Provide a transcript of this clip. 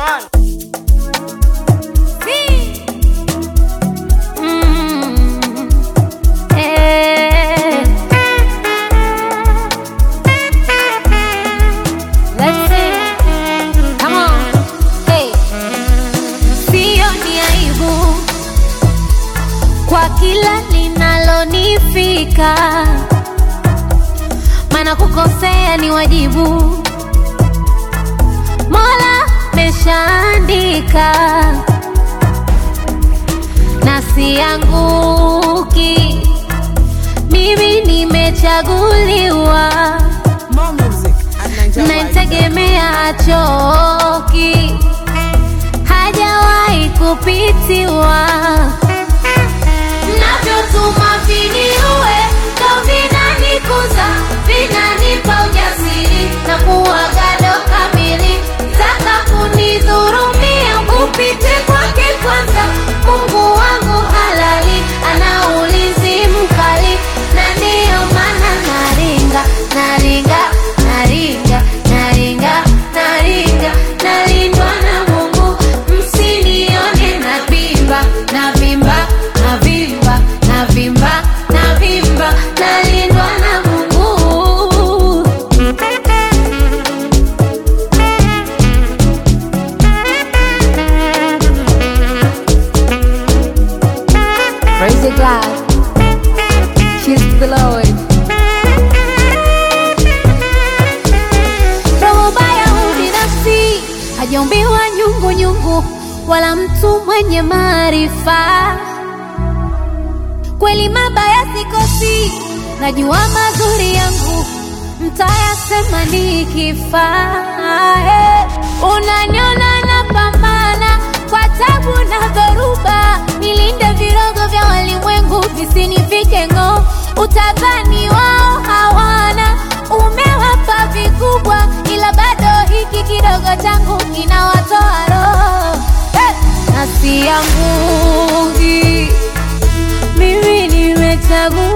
man. Mm. Eh. Let's sing. Come on. Hey. Sio ni aibu kwa kila linalonifika, maana kukosea ni wajibu. Mola meshaandika na sianguki, mimi nimechaguliwa, More music at Nigeria. naitegemea achoki, hajawahi kupitiwa. Mnavyotuma viniue ndo vinanikuza, vinanipa ujasiri na kuwa gado kamili. Taka kunidhurumia upite kwake kwanza. Mungu wangu halali ana ulinzi mkali, na ndiyo maana naringa naringa naringa naringa naringa nalindwa na Mungu, msinione navimba navimba navimba navimba navimba nalindwa na Mungu. Praise the God. Cheers to the Lord. Roho baya ubinafsi hajaumbiwa nyungu nyungu, wala mtu mwenye maarifa. Kweli mabaya sikosi, najua mazuri yangu mtayasema nikifa. Eh, Unaniona napambana kwa tabu na dhoruba, nilinde virogo vya walimwengu visinifike ng'oo. Utadhani wao hawana, umewapa vikubwa, ila bado hiki kidogo changu kinawatoa roho eh, na sianguki mimi nimechaguliwa